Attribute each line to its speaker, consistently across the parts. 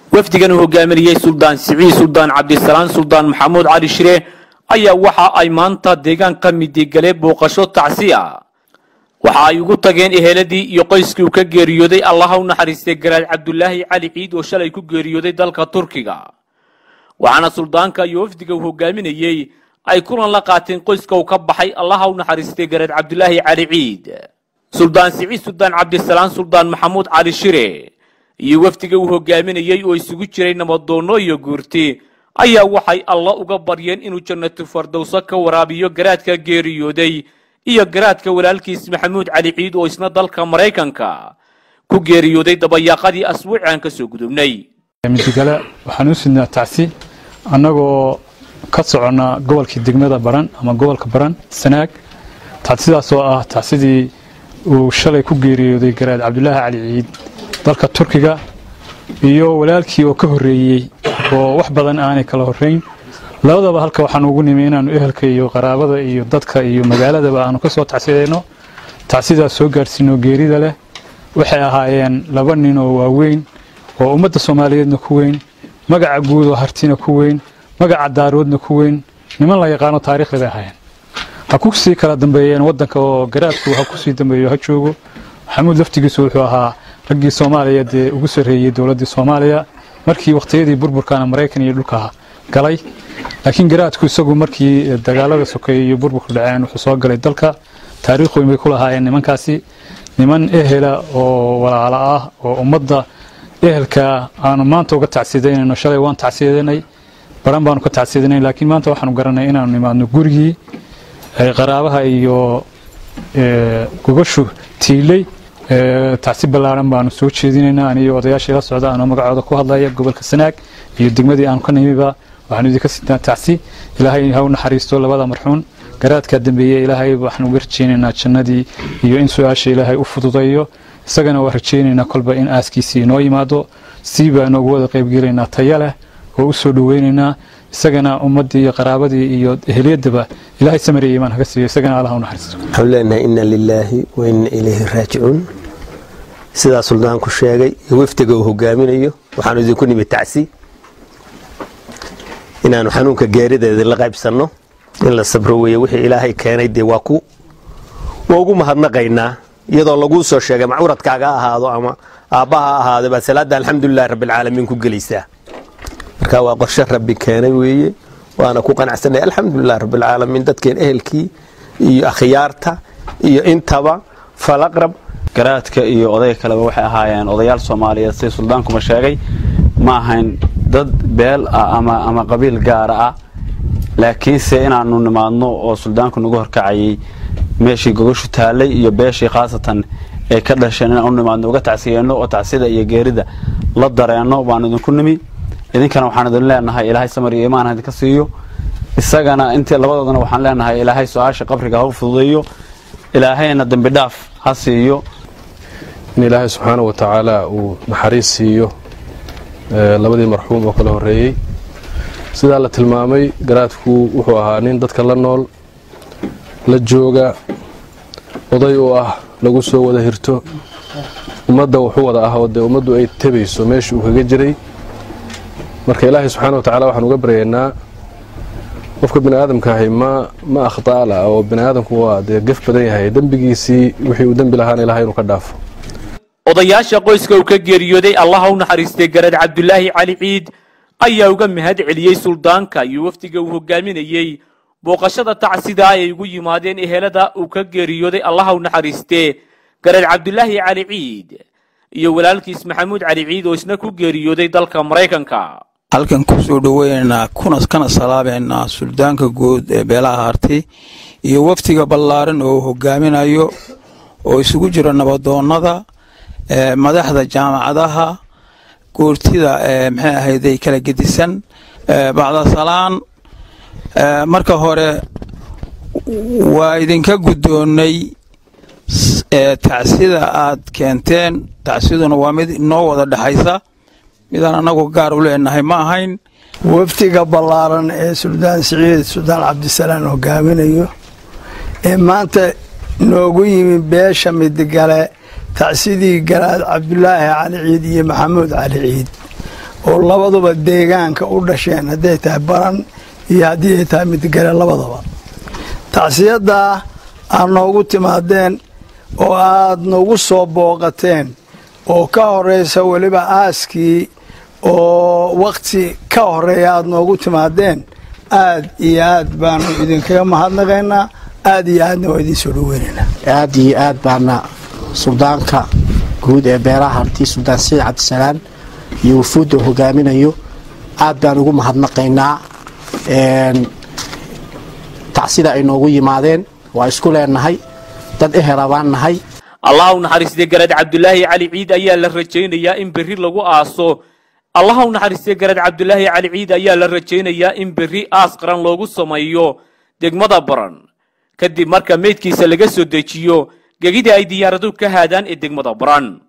Speaker 1: wafdigan uu hogaaminayey suldaan siciid suldaan cabdisalaan suldaan maxamuud cali shire ayaa waxa ay maanta deegaanka midigale booqasho tacsi ah waxa ay ugu tageen eheladii iyo qoyskii uu ka geeriyooday allaha u naxariistay garaad cabdulaahi cali ciid oo shalay ku geeriyooday dalka turkiga waxaana suldaanka iyo wafdiga uu hogaaminayey ay kulan la qaateen qoyska uu ka baxay allaha u naxariistay garaad cabdulaahi cali ciid suldaan siciid suldaan cabdisalaan suldaan maxamuud cali shire iyo wafdiga uu hogaaminayey oo isugu jiray nabadoonno iyo guurti ayaa waxay alla uga baryeen inuu jannatu fardowso ka waraabiyo garaadka geeriyooday iyo garaadka walaalkiis maxamuud cali ciid oo isna dalka maraykanka ku geeriyooday dabayaaqadii asbuuci aan ka soo gudubnay
Speaker 2: midigale waxaan u sidnaa tacsi annagoo ka soconna gobolkii degmada baran ama gobolka baran sanaag tacsidaas oo ah tacsidii uu shalay ku geeriyooday garaad cabdulaahi cali ciid dalka turkiga iyo walaalkii oo ka horreeyey oo wax badan aanay kala horrayn labadaba halka waxaan ugu nimi inaannu ehelka iyo qaraabada iyo dadka iyo magaaladaba aanu ka soo tacsidayno tacsidaas soo gaadhsiino geerida leh waxay ahaayeen laba nin oo waaweyn oo ummadda soomaaliyeedna ku weyn magaca guud oo hartina ku weyn magaca daaroodna ku weyn niman la yaqaano taariikhda bay ahaayeen ha ku sii kala dambeeyeen waddanka oo garaadku ha ku sii dambeeyo ha joogo maxamuud laftigiisu wuxuu ahaa raggii soomaaliya dee ugu sarreeyey dowladdii soomaaliya markii wakhtiyadii burburkaana maraykan iyo dhulka galay laakiin garaadku isagu markii dagaalada sokeeye iyo burburku dhaceen wuxuu soo galay dalka taariikh weyn bay ku lahaayeen nimankaasi niman ehela oo walaalo ah oo ummadda ehelka aanu maanta uga tacsidaynayno shalay waan tacsidanay baran baanu ka tacsidanay laakiin maanta waxaanu garanay inaanu nimaadno gurigii qaraabaha iyo gogashu tiiley tacsi ballaaran baanu soo jeedinaynaa aniyo odayaashii la socda anoo magacooda ku hadlaya gobolka sanaag iyo degmadii aanu ka nimiba waxaanu idinka sidnaa tacsi ilaahay ha u naxariisto labada marxuun garaadkaa dambeeye ilaahay waxaan uga rajaynaynaa jannadii iyo in su-aasha ilaahay u fududayo isagana waa rajaynaynaa kolba in aaskiisii inoo yimaado sii baa noogu wada qaybgelaynaa taya leh oo u soo dhoweynaynaa isagana ummaddii iyo qaraabadii iyo eheliyadaba ilaahay samariya imaan haga siiyo isagana allah u naxariisto
Speaker 3: waxaan leenahay inna lilaahi wa inna ilayhi raajicuun sidaa suldaanku sheegay iyo wafdiga uu hogaaminayo waxaanu idinku nimi tacsi inaanu xanuunka geerideeda la qaybsanno in la sabro weeye wixii ilaahay keenay dee waa ku waa ugu mahadnaqaynaa iyadoo laguu soo sheegay macuradkaaga ha ahaado ama aabbaha ha ahaado baa salaadda alxamdulilahi rabbilcaalamiin ku gelaysaa marka waa qorshe rabbi keenay weeye waana ku qanacsanay alxamdulilahi rabbilcaalamiin dadkeen ehelkii iyo akhyaarta iyo intaba falaqrab
Speaker 4: garaadka iyo odayga kaleba waxay ahaayeen odayaal soomaaliyeed sida suldaankuma sheegay ma ahayn dad beel ah ama ama qabiil gaara ah laakiinse inaanu nimaadno oo suldaanku nagu horkacayay meeshii gogashu taallay iyo beeshii khaasatan ay ka dhasheen inaan u nimaadno uga tacsiyeenno oo tacsida iyo geerida la dareenno baanu idinku nimi idinkana waxaan idin leenahay ilaahay samar iyo imaan idinka siiyo isagana intii labadoodana waxaan leenahay ilaahay su-aasha qabriga ha u fududeeyo ilaahayna dembi dhaaf ha siiyo
Speaker 5: in ilaahay subxaana wa tacaala uu naxariis siiyo labadii marxuum oo kala horreeyey sidaa la tilmaamay garaadku wuxuu ahaa nin dadka la nool la jooga oday oo ah lagu soo wada hirto ummadda wuxuu wada ah oo dee ummaddu ay tebayso meeshii uu kaga jiray marka ilaahay subxaana wa tacala waxaan uga baryaynaa qofka bini aadamkaahi ma ma akhtaala oo bini aadamku waa dee gef badan yahay dembigiisii wixii uu dembi lahaana ilahay inuu ka dhaafo
Speaker 1: odayaasha qoyska uu ka geeriyooday allaha u naxariistay garaad cabdulaahi cali ciid ayaa uga mahad celiyey suldaanka iyo wafdiga uu hogaaminayey booqashada tacsida ay ugu yimaadeen ehelada uu ka geeriyooday allaha u naxariistee garaad cabdulaahi cali ciid iyo walaalkiis maxamuud cali ciid oo isna ku geeriyooday dalka maraykanka
Speaker 6: halkan kusoo dhoweynaynaa kuna kana salaameynaa suldaanka guud ee beelaha harti iyo wafdiga ballaaran oo hogaaminayo oo isugu jira nabadoonnada madaxda jaamacadaha goortida maxay ahayday kala gedisan bacdasalaan marka hore waa idinka guddoonnay tacsida aad keenteen tacsiduna waa mid inoo wada dhexaysa midaan annagu gaar u leenahay ma ahayn
Speaker 7: wafdiga ballaaran ee suldaan siciid suldaan cabdisalaan hogaaminayo ee maanta noogu yimi beesha midigale tacsidii garaad cabdulaahi cali ciid iyo maxamuud cali ciid oo labaduba deegaanka u dhasheen hadday tahay baran iyo haddii ay tahay midgale labadaba tacsiyaddaa aad noogu timaadeen oo aad noogu soo booqateen oo ka horeysa weliba aaskii oo wakhti ka horeeya aad noogu timaadeen aad iyo aad baanu idinkaga mahadnaqaynaa aad iyo aadna waa idin soo dhaweynaynaa
Speaker 8: aad iyo aad baana suldaanka guud ee beeraha harti suldaan saciid cabdisalaan iyo wufuudda uu hogaaminayo aad baan ugu mahadnaqaynaa tacsida ay noogu yimaadeen waa isku leenahay dad ehela baan nahay
Speaker 1: allah u naxariistay garaad cabdulaahi cali ciid ayaa la rajaynayaa in berri lagu aaso allah u naxariistay garaad cabdulaahi cali ciid ayaa la rajaynayaa in berri aas qaran loogu sameeyo degmada baran kadib marka meydkiisa laga soo dejiyo gegida ay diyaaradu ka haadaan ee degmada baran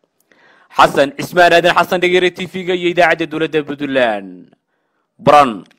Speaker 1: xasan cismaan aadan xasan dhegere t v-ga iyo idaacadda dowladda puntland baran